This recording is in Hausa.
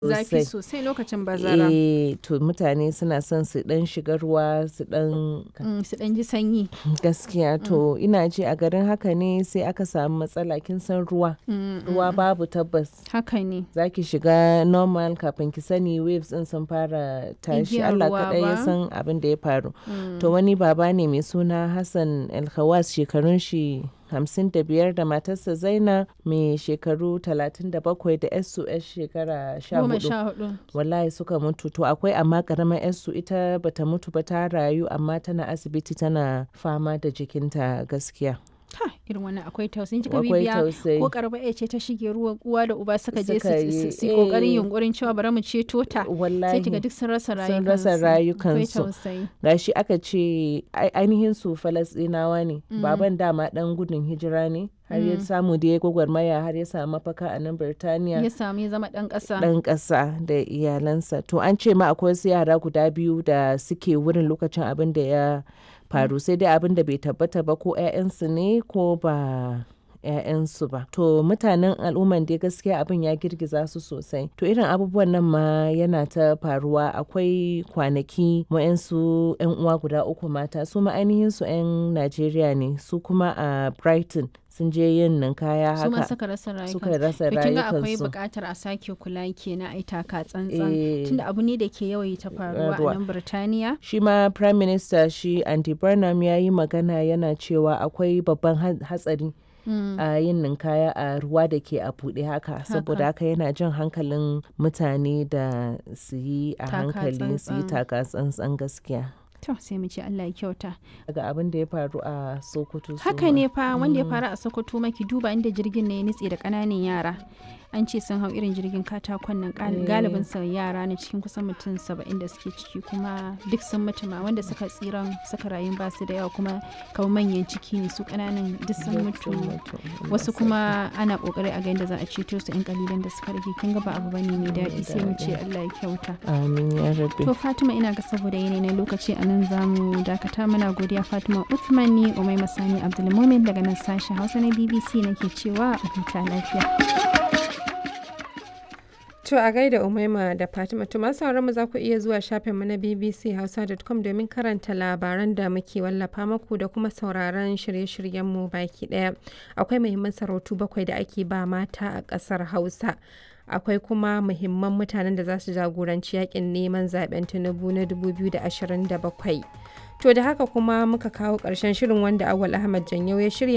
Zafi sosai. sosai lokacin bazara. Eh, to mutane suna son su ɗan shiga ruwa su ɗan Mm, su ɗan ji sanyi. gaskiya to ina ji a garin haka ne sai aka samu matsala kin san ruwa. Mm, Ruwa babu tabbas. Haka ne. Za ki shiga normal kafin ki sani waves ɗin sun fara tashi Igiyar Allah ruwa kaɗai ya ba. san abin da ya faru. Mm. To wani baba ne mai suna Hassan Alkhawas shekarun shi hamsin da biyar da matarsa Zaina mai shekaru talatin da bakwai da yarsu yar shekara sha Goma hudu. sha hudu. Wallahi suka mutu to akwai amma karamar yarsu ita bata mutu ba ta rayu amma tana asibiti tana fama da jikinta gaskiya. Ha, irin wannan akwai tausayin kika Akwai bibiya tausayi. ko karba ya ce ta shige ruwa uwa da uba suka je Suka su- yi, su su kokarin eh. yunkurin cewa bari mu ceto ta. Sai Wallahi. kiga duk sun rasa rayukansu. Sun rasa Akwai rayukansu. tausayi. gashi aka ce ai- ainihin su falasɗinawa ne baban dama dan gudun hijira ne har ya samu da ya gwagwarmaya har ya samu mafaka a nan birtaniya Ya samu ya zama ɗan ƙasa. dan ƙasa da iyalansa to an ce ma akwai wasu yara guda biyu da suke wurin lokacin abin da ya faru sai dai abin da bai tabbata ba ko 'ya'yansu ne ko ba 'ya'yansu ba to mutanen al'umman dai gaskiya abin ya girgiza su sosai to irin abubuwan nan ma yana ta faruwa akwai kwanaki wa'yansu 'yan uwa guda uku mata su ma ainihin su 'yan najeriya ne su kuma a brighton sun je yin ninkaya Su ma haka suka rasa rayukansu. suka rasa To kin ga akwai rayukansu buƙatar a sake kula kenan ai taka tsantsan. Eh. Tunda abu ne da ke yawaita faruwa a Faruwa. nan Birtaniya. shi ma prime minister shi andy burnham ya yi magana yana cewa akwai babban ha- hatsari Mm. a yin ninkaya a ruwa da ke a buɗe haka saboda haka yana jan hankalin mutane da su yi a Taka hankali su yi tsantsan. taka tsantsan gaskiya To sai mu ce Allah ya kyauta. daga abin da ya faru a sokoto su Haka ma. ne fa wanda ya faru a Sokoto maki duba inda jirgin ne ya nitse da ƙananan yara. An ce sun hau irin jirgin katakon nan gal- Eh. galibin sa yara ne cikin kusan mutum saba'in da suke ciki kuma duk sun mutu ma wanda suka tsiran suka rayu ba su da yawa kuma kamar manyan ciki ne su ƙananan duk sun Duk mutu. sun mutu. Wasu kuma ana kokari a ga yadda za a ceto su 'yan kalilan da suka rage kin ga ba abu bane mai daɗi sai mu ce Allah ya kyauta. amin ya rabbi To Fatima ina ga saboda yanayi na lokaci a nan za mu dakata muna godiya Fatima Uthman ni Umai Masani Abdulmumin daga nan sashen Hausa na BBC nake cewa a huta lafiya. To a gaida Umaima da Fatima to masu sauran mu za ku iya zuwa shafinmu na bbchausa.com domin karanta labaran da muke wallafa muku da kuma sauraron shirye-shiryenmu baki daya. Akwai muhimman sarautu bakwai da ake ba mata a ƙasar Hausa. Akwai kuma muhimman mutanen da za su jagoranci yakin neman zaben Tinubu na 2027. To da haka kuma muka kawo ƙarshen shirin wanda Awal Ahmad Janyau ya shirya